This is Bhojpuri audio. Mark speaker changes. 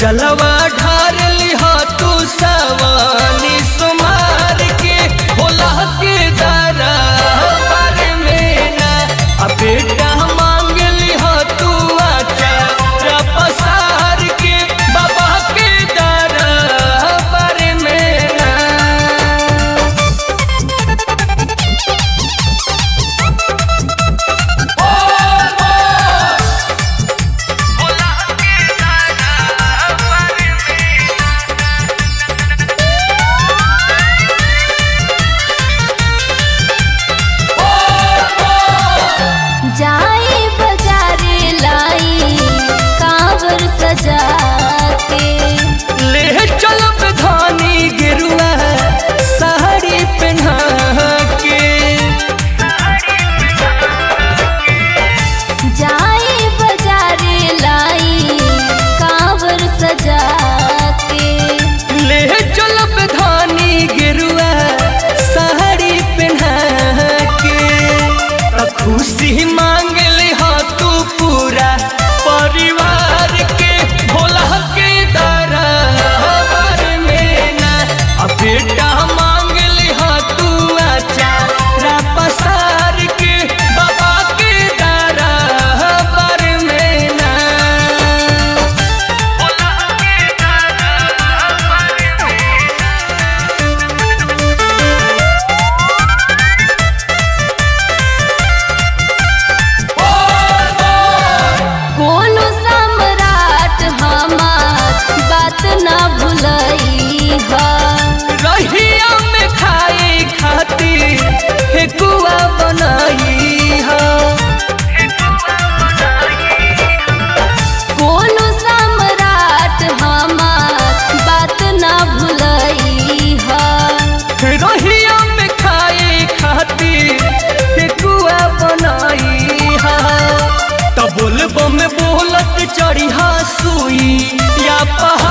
Speaker 1: जलवा ढार लिहा तू सवानी सुमार के होला के दारा पर में ना आ बेटा मांग लिहा तू आचा पसार के बाबा के दारा पर में ना
Speaker 2: जाए बाजारे लाई कांवर सजा के
Speaker 1: ले चलब धानी गिरुआ साड़ी पहना के
Speaker 2: जाए बाजारे लाई कांवर सजा के
Speaker 1: ले चलब धानी गिरुआ साड़ी पहना के त खुशी मांग ले तू पूरा परिवार के भोला के दरबार में ना आ बेटा मांग ले तू आचारा पसार के बाबा के दरबार में ना
Speaker 2: कोनो सम्राट हमार बात ना भुलई हा
Speaker 1: रहिया में खाए खातिर हेकुआ बनाई हा
Speaker 2: कोनो सम्राट हमार बात ना भुलई हा
Speaker 1: रहिया में खाए खातिर हेकुआ बनाई हा तब बोलबो में बोलत चढ़ी हा सुई या पहाड़